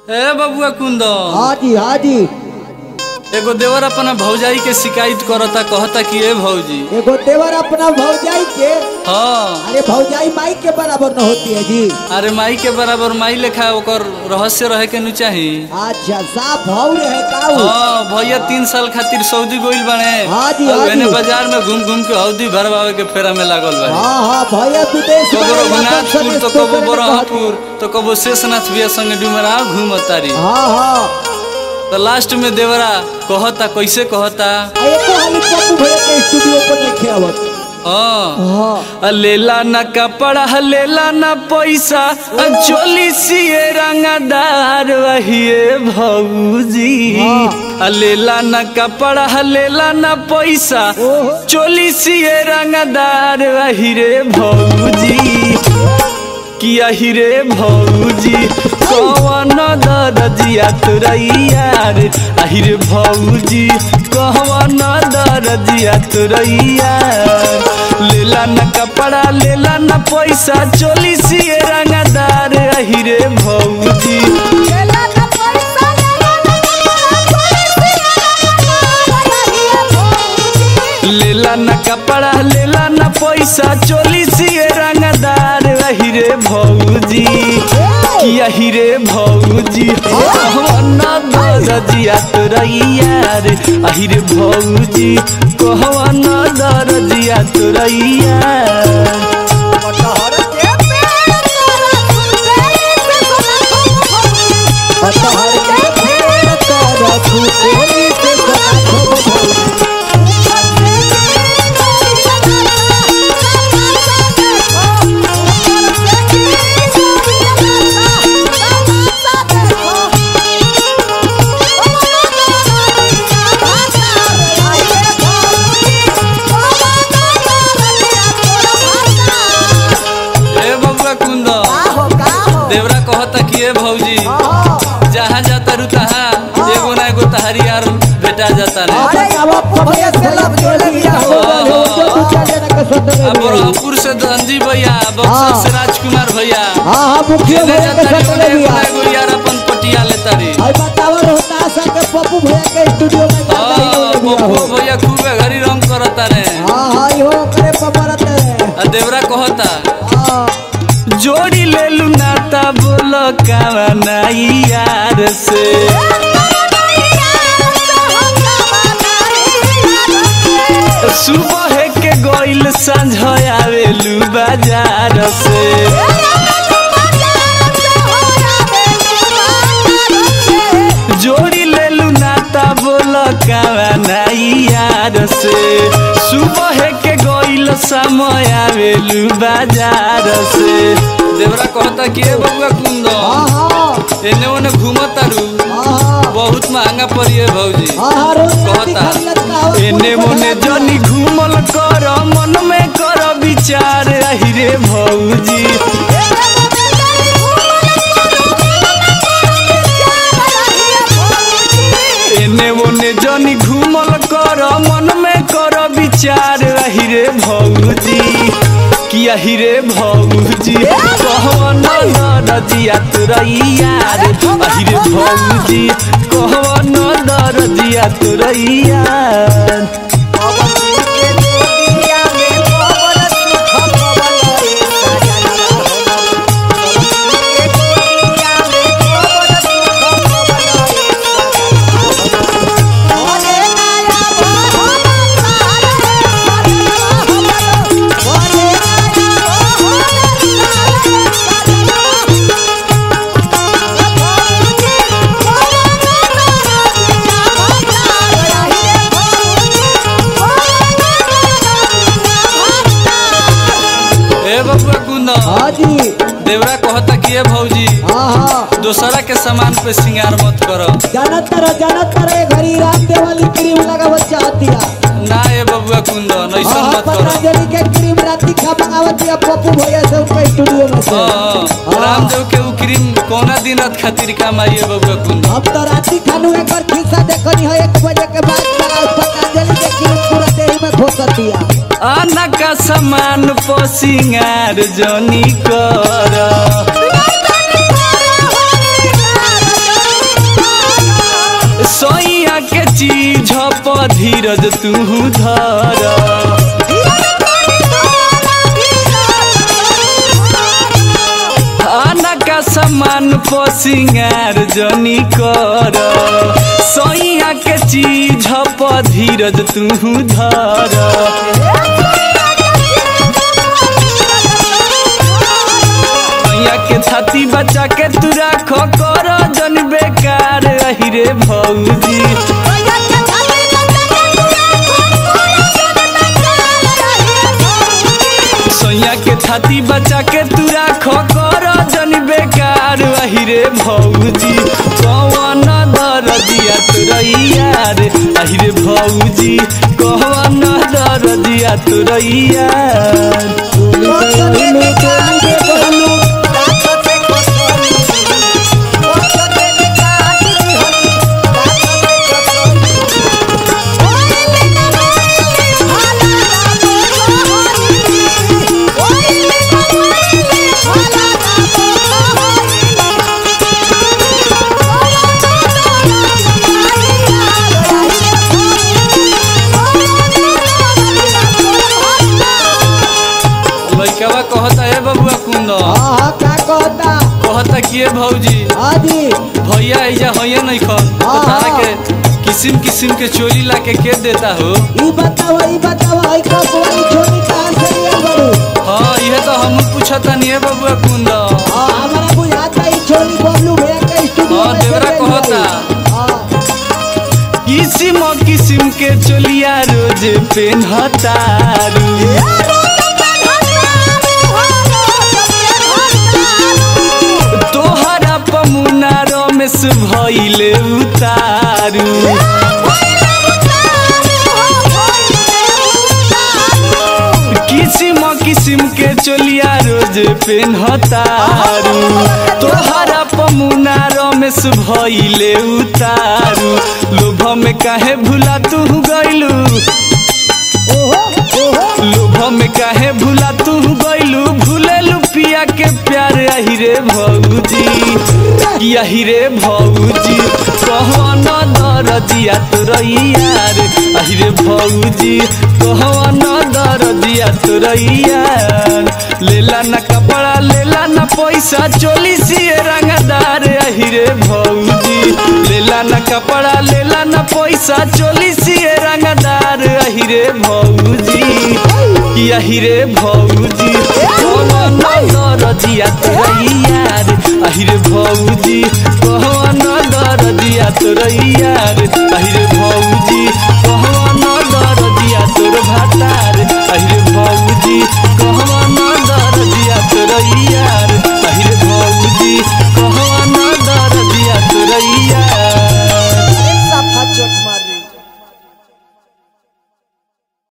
ए बबुआ कुंदन हाँ जी हाँ जी एगो देवर अपना भौजाई के शिकायत करता कहता कि ए भौजी एगो देवर अपना भौजाई के हाँ अरे भौजाई माई के बराबर न होती है जी अरे माई के बराबर माई लेखा ओकर रहस्य रहे के नु चाही अच्छा साफ भाव रहे काऊ हाँ भैया तीन साल खातिर सऊदी गोइल बने हाँ जी, हाँ और एने जी। बाजार में घूम घूम के हौदी भरवावे के फेरा में लागल बा हाँ हाँ भैया विदेश कबो में रघुनाथपुर वापस तो से कबो करने बरहपुर तो कबो शेषनाथ भैया संगे डुमरा घूम तारी कहते- हाँ हाँ तो लास्ट में देवरा कहता कैसे कहता आ एको हाली पप्पू भैया के स्टूडियो पर नहीं आवत हाँ हाँ लेला न कपड़ा लेला न पैसा आ चोली सिए रंगदार वहिए भौजी हाँ। आ लेला न कपड़ा लेला न पैसा ओहो चोली सिए रंगदार वही रे भौजी किया ही रे भौजी कवन दरजिया तुरैया रे आहि रे भौजी कवन दरजिया तुरैया लेला न कपड़ा लेला न पैसा चोली सिए रंगदार आहि रे भौजी लेला न कपड़ा लेला न पैसा चोली सिए रंगदार आहि रे भौजी किया ही रे भौजी कहवन दरजिया तुरैया रे आहि रे भौजी कहवन दरजिया तुरैया पतहर के पेड़ कर फूटेली से सना खो ए बबुआ कुंद देवरा कहता कि ए भौजी जहाँ जाता रू तहाँ एगो ना एगो तहारी यार बेटा जाता रे अब बरहपुर से धनजी भैया बक्सर से राजकुमार भैया हाँ हाँ मुखिया जेने भैया के जाता रे साथ ले ओने एगो लिया ना एगो यार अपन पटिया लेता रे और बताओ रोहतास के पप्पू भैया के स्टूडियो में जाता ही हाँ, ले लिया बबुआ हो भैया खूबे घड़ी रंग करता रे हाँ हाँ इहो करे पपरत है आ देवरा कहता हाँ जोड़ी ले लू नाता बोलो कावा नाई यार से सुबह के गोइल सांझ आवेलू बाजार से जोड़ी ले लू नाता बोलो कावा नाई यार से सुबह के गोइल समय आवेलू बाजार से देवरा कहता कि ए बबुआ कुंदन हाँ हाँ एने ओने घूमतारू हाँ बहुत महंगा पड़िए भौजी हाँ हाँ रोज राती कहता खाली लटकावत एने मोने जनी घूमल कर मन में कर विचार आहि रे भौजी एने ओने जनी घूमल कर मन में कर विचार आहि रे भौजी कि आहि रे भौजी कहवन दरजिया तुरैया रे आहि रे भौजी कहवन दरजिया तुरैया ए बबुआ कुंदन हाँ जी देवरा कहता कि ए भौजी हाँ हाँ दोसरा के सामान पे श्रृंगार मत करो जानत तर जानत तर ए घड़ी राम देवाली क्रीम लगावत चाहती है ना ए बबुआ कुंदन ऐसा हाँ मत करो पतंजलि के क्रीम राती खा मंगावत है पप्पू भैया से उनके स्टूडियो में से हाँ, हाँ। रामदेव के उ क्रीम कौना दिन खातिर काम आई है बबुआ कुंदन हम तो राती खानू एक बार खिस्सा देखनी है एक बजे के बाद लगाओ पतंजलि के क्रीम पूरा देह में घोसत दिया आना का सामान पर श्रृंगार जनी कर धीरज तू धर आना का सामान पर सिंगार जनी कर सैया के चीज पर धीरज तू धर सैया के छाती बचा के तू राख कर जन बेकार रही रे भौजी सैया के छाती बचा के तू राख कर जन बेकार रही रे भौजी कौन दरदिया तुरैया रे अहि रे भौजी कौन दरदिया तुरैया लइकवा कहता है बबुआ कुंद हाँ का कहता कहता कि ए भौजी आदि भैया ऐजा होइए नहीं खन तो हाँ, तारा हाँ। के किसिम किसिम के चोली ला के के देता हो ई बताओ ई बताओ आई कब वाली छोटी कहां से लिया बड़ू हाँ यह तो हम पूछता नहीं है बबुआ कुंद हाँ हमारा बुझाता ई छोटी बबलू भैया का स्टूडियो हाँ, में से देवरा ले कहता। ली। हाँ किसिम किसिम के चोलिया रोज पेन्हतारू तोहरा पमुना रमेश भइले उतारू किसिम किसिम के चोलिया रोज पेन्हतारू तोहरा पमुना रमेश भइले उतारू लोभ में काहे भुला तू गइलू ओहो ओहो लोभ में काहे भुला तू गइलू भूलेलू पिया के प्यार आही रे भौजी कि आही रे भौजी कहन दरजिया तोरैया रे आही रे भौजी कहन दरजिया तोरैया लेला ना कपड़ा लेला ना पैसा चोली सिए रंगदार आही रे भौजी लेला ना कपड़ा लेला ना पैसा चोली सिए रंगदार आही रे भौजी कि आही रे भौजी कहन दरजिया तोरैया रे आही रे भौजी कहन दरजिया तोरैया रे आही रे